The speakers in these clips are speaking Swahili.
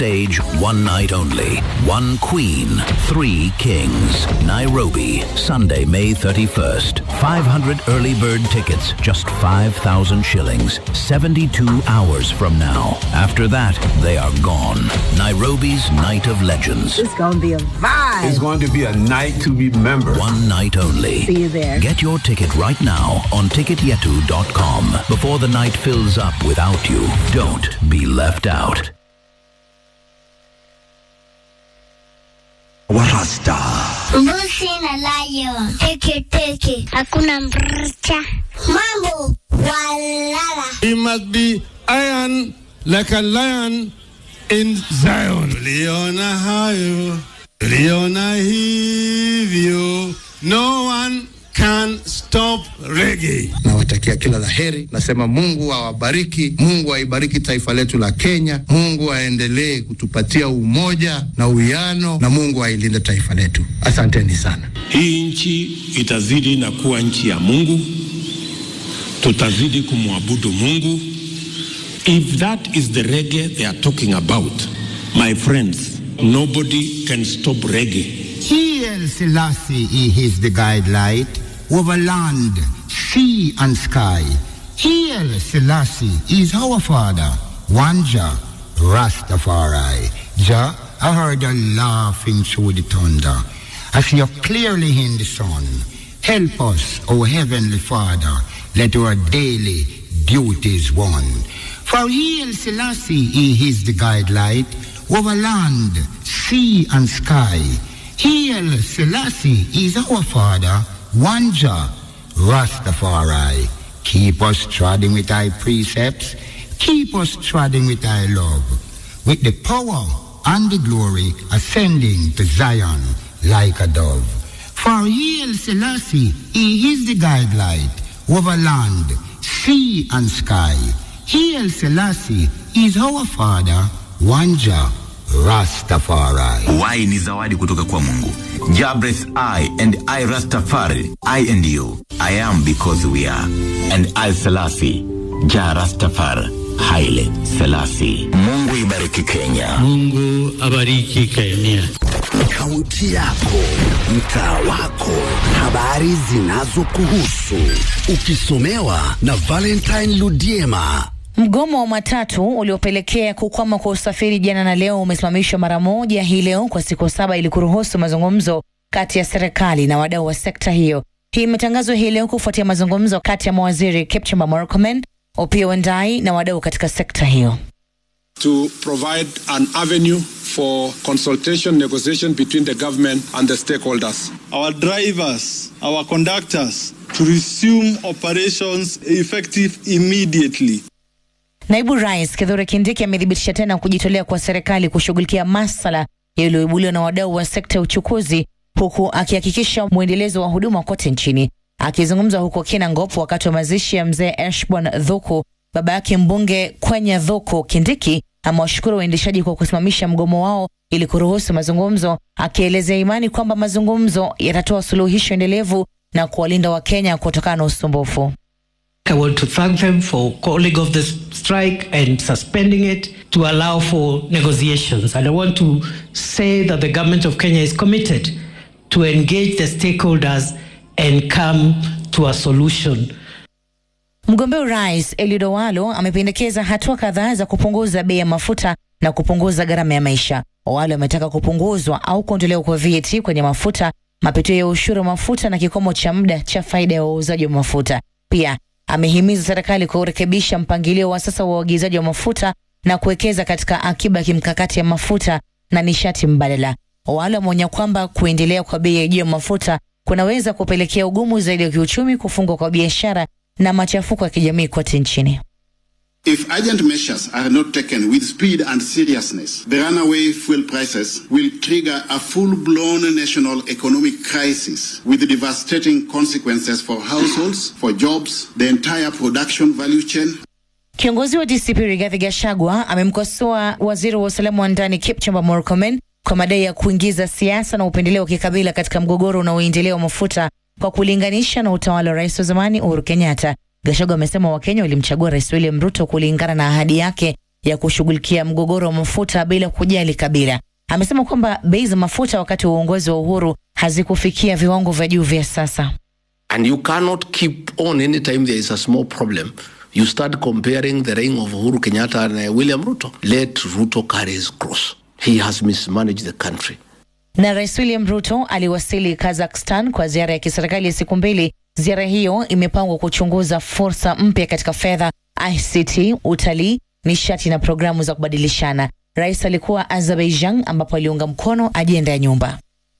stage, one night only. One queen, three kings. Nairobi, Sunday, May 31st. 500 early bird tickets, just 5,000 shillings. 72 hours from now. After that, they are gone. Nairobi's Night of Legends. It's gonna be a vibe. It's going to be a night to remember. One night only. See you there. Get your ticket right now on ticketyetu.com before the night fills up without you. Don't be left out. Warasta. Mbuzi na lion. Teke teke. Hakuna mrcha. Mambo walala. He must be iron like a lion in Zion. Tuliona hayo, tuliona hivyo. No one can stop reggae. nawatakia kila la heri. Nasema Mungu awabariki, Mungu aibariki taifa letu la Kenya, Mungu aendelee kutupatia umoja na uwiano, na Mungu ailinde taifa letu. Asanteni sana. Hii nchi itazidi na kuwa nchi ya Mungu, tutazidi kumwabudu Mungu. If that is the reggae they are talking about, my friends, nobody can stop reggae. Hail Selassie, he is the guidelight over land, sea and sky. Hail Selassie is our father, one Jah, Rastafari. Jah, I heard a laughing through the thunder. I see you clearly in the sun. Help us, O Heavenly Father, let our daily duties one. For Hail Selassie, he is the guidelight over land, sea and sky. Hail Selassie is our father, one Jah, Rastafari. Keep us treading with thy precepts, keep us treading with thy love, with the power and the glory ascending to Zion like a dove. For Hail Selassie, he is the guidelight over land, sea and sky. Hail Selassie is our father, one Jah, Rastafari. Y ni zawadi kutoka kwa Mungu. Jabreth I and I Rastafari, I and you. I am because we are. And I Selassie, Ja Rastafari, Haile Selassie. Mungu ibariki Kenya. Mungu abariki Kenya. Kaunti yako, mtaa wako, habari zinazokuhusu, ukisomewa na Valentine Ludiema. Mgomo wa matatu uliopelekea kukwama kwa usafiri jana na leo umesimamishwa mara moja hii leo kwa siku saba ili kuruhusu mazungumzo kati ya serikali na wadau wa sekta hiyo. Hii imetangazwa hii leo kufuatia mazungumzo kati ya mawaziri Kipchumba Murkomen, Opiyo Wandayi na wadau katika sekta hiyo. to provide an avenue for consultation, negotiation between the government and the stakeholders. our drivers, our conductors to resume operations effective immediately. Naibu Rais Kithure Kindiki amethibitisha tena kujitolea kwa serikali kushughulikia masala yaliyoibuliwa na wadau wa sekta ya uchukuzi huku akihakikisha mwendelezo wa huduma kote nchini. Akizungumza huko Kinangop wakati wa mazishi ya mzee Ashbon Dhuku, baba yake mbunge Kwenya Dhuku, Kindiki amewashukuru waendeshaji kwa kusimamisha mgomo wao ili kuruhusu mazungumzo, akielezea imani kwamba mazungumzo yatatoa suluhisho endelevu na kuwalinda Wakenya kutokana na usumbufu. I want to thank them for calling off the strike and suspending it to allow for negotiations. And I want to say that the government of Kenya is committed to engage the stakeholders and come to a solution. Mgombea urais Eliud Owalo amependekeza hatua kadhaa za kupunguza bei ya mafuta na kupunguza gharama ya maisha. Owalo ametaka kupunguzwa au kuondolewa kwa VAT kwenye mafuta, mapitio ya ushuru wa mafuta na kikomo cha muda cha faida ya wauzaji wa mafuta. Pia amehimiza serikali kurekebisha mpangilio wa sasa wa uagizaji wa mafuta na kuwekeza katika akiba ya kimkakati ya mafuta na nishati mbadala. Owalo ameonya kwamba kuendelea kwa bei ya juu ya mafuta kunaweza kupelekea ugumu zaidi wa kiuchumi, kufungwa kwa biashara na machafuko ya kijamii kote nchini. If urgent measures are not taken with speed and seriousness, the runaway fuel prices will trigger a full-blown national economic crisis with devastating consequences for households, for jobs, the entire production value chain. Kiongozi wa DCP Rigathi Gachagua amemkosoa waziri wa usalama wa ndani Kipchumba Murkomen kwa madai ya kuingiza siasa na upendeleo wa kikabila katika mgogoro unaoendelea wa mafuta kwa kulinganisha na utawala wa rais wa zamani Uhuru Kenyatta. Gachagua amesema Wakenya walimchagua Rais William Ruto kulingana na ahadi yake ya kushughulikia mgogoro wa mafuta bila kujali kabila. Amesema kwamba bei za mafuta wakati wa uongozi wa Uhuru hazikufikia viwango vya juu vya sasa. And you cannot keep on anytime there is a small problem. You start comparing the reign of Uhuru Kenyatta and uh, William Ruto. Let Ruto carry his cross. He has mismanaged the country. Na Rais William Ruto aliwasili Kazakhstan kwa ziara ya kiserikali ya siku mbili. Ziara hiyo imepangwa kuchunguza fursa mpya katika fedha, ICT, utalii, nishati na programu za kubadilishana. Rais alikuwa Azerbaijan ambapo aliunga mkono ajenda ya nyumba.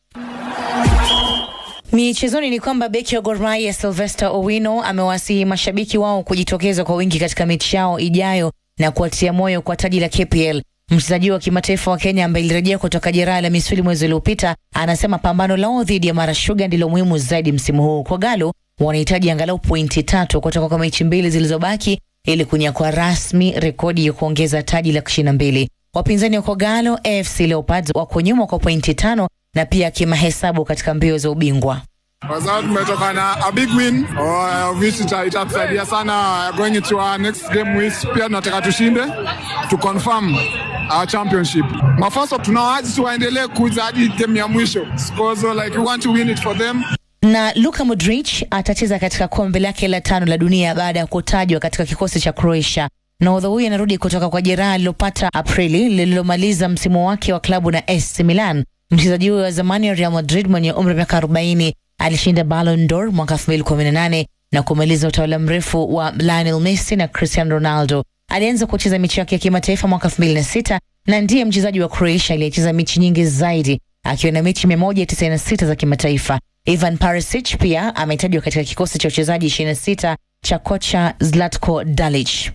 Michezoni ni kwamba beki wa Gor Mahia Sylvester Owino amewasihi mashabiki wao kujitokeza kwa wingi katika mechi yao ijayo na kuwatia moyo kwa taji la KPL. Mchezaji wa kimataifa wa Kenya ambaye ilirejea kutoka jeraha la misuli mwezi uliopita anasema pambano lao dhidi ya Mara Sugar ndilo muhimu zaidi msimu huu. Kwa Galo wanahitaji angalau pointi tatu kutoka kwa mechi mbili zilizobaki ili kunyakua rasmi rekodi ya kuongeza taji la ishirini na mbili. Wapinzani wa Kogalo AFC Leopards wako nyuma kwa pointi tano na pia kimahesabu katika mbio za ubingwa. Kwa sababu tumetoka na a big win uh, which ita- itatusaidia sana going into our next game which pia tunataka tushinde to confirm our championship. Mafaso tunawaji tu waendelee kuja hadi game ya mwisho because uh, like we want to win it for them. na Luka Modric atacheza katika kombe lake la tano la dunia baada ya kutajwa katika kikosi cha Croatia. Nahodha huyu anarudi kutoka kwa jeraha alilopata Aprili lililomaliza msimu wake wa klabu na AC Milan. Mchezaji huyo wa zamani wa Real Madrid mwenye umri wa miaka 40 alishinda Ballon d'Or mwaka 2018 na kumaliza utawala mrefu wa Lionel Messi na Cristiano Ronaldo. Alianza kucheza mechi yake ya kimataifa mwaka 2006 na ndiye mchezaji wa Croatia aliyecheza mechi nyingi zaidi akiwa na mechi 196 za kimataifa. Ivan Perisic pia ametajwa katika kikosi cha wachezaji 26 cha kocha Zlatko Dalic.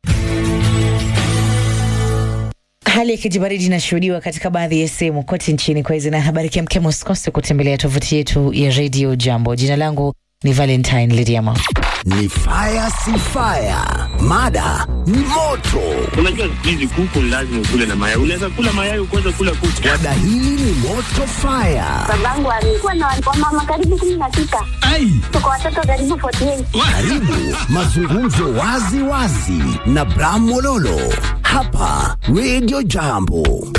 Hali ya kijibaridi inashuhudiwa katika baadhi ya sehemu kote nchini. Kwa hizi na habari kemkem, usikose kutembelea tovuti yetu ya Radio Jambo. Jina langu ni Valentine Lidiama. Ni fire si fire, mada ni moto. Unajua siku hizi kuku lazima ukule na mayai. Unaweza kula mayai ukaweza kula kuku. Wada hili ni moto fire. Babangu alikuwa na wamama karibu kumi na sita. Tuko watoto karibu 48. Karibu mazungumzo wazi wazi na Bram Mololo hapa Radio Jambo.